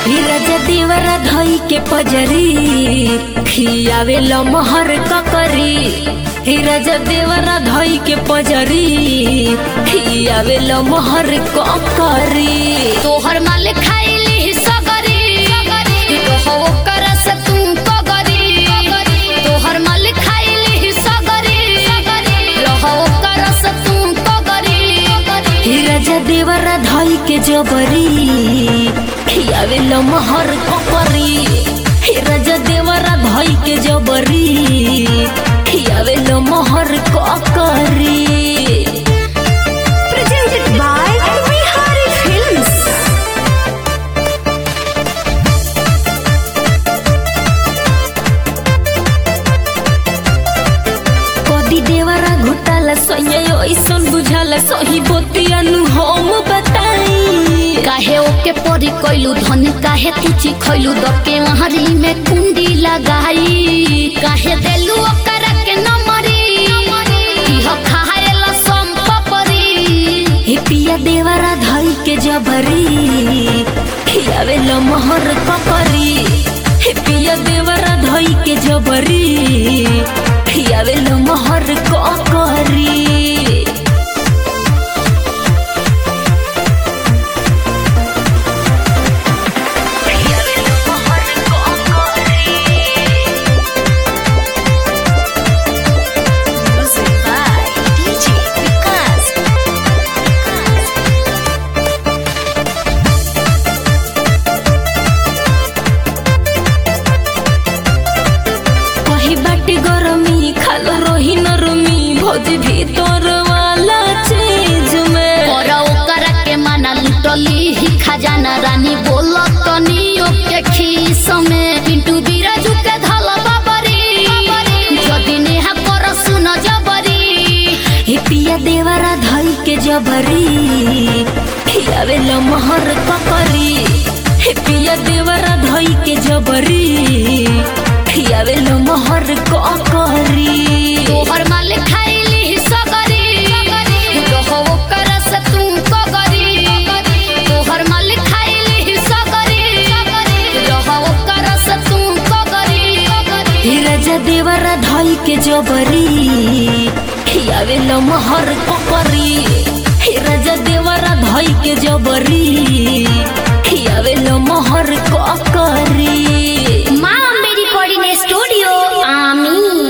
राजा देवरा धई के पजरी खियावे लमहर ककरी हे राजा देवरा धई के पजरी खियावे लमहर ककरी तोहर माल खाइली सगरी रहो ओकर से तू पगरी तोहर माल खाइली सगरी रहो ओकर से तू पगरी हे राजा देवरा धई के जबरी खियावे लमहर ककरी हे राजा देवरा धई के जबरी खियावे लमहर ककरी Presented by Bihari Films. कदी देवरा घोटाला सैया ऐसन बुझाला सही बोतियानु हम बताई काहे ओके परी कैलू धन काहे तुची खैलू दके वहारी में कुंडी लगाई काहे देलू ओकर के नमरी इह खाएला संपपरी हे पिया देवरा धई के जबरी खियावे लमहर ककरी हे पिया देवरा धई के जबरी खियावे लमहर ककरी खियावे लमहर ककरी Music by DJ Vikas. कही बाटी गरमी खाल रही नरमी भोज भीतर वाला चीज में और ओकर के माना लुटली ही खजाना रानी बोलत तनी ओके खीस में पिंटू बिराजू के धल बाबरी जदी नेहा कर सुन जबरी हे पिया देवरा धई के जबरी खियावे लमहर ककरी हे पिया देवरा धई के जबरी खियावे लमहर ककरी तोहर माल खाइली सगरी रहो ओकर से तू कगरी तोहर माल खाइली सगरी रहो ओकर से तू कगरी हे राजा देवरा धई के जबरी खियावे लमहर ककरी हे राजा देवरा धई के जबरी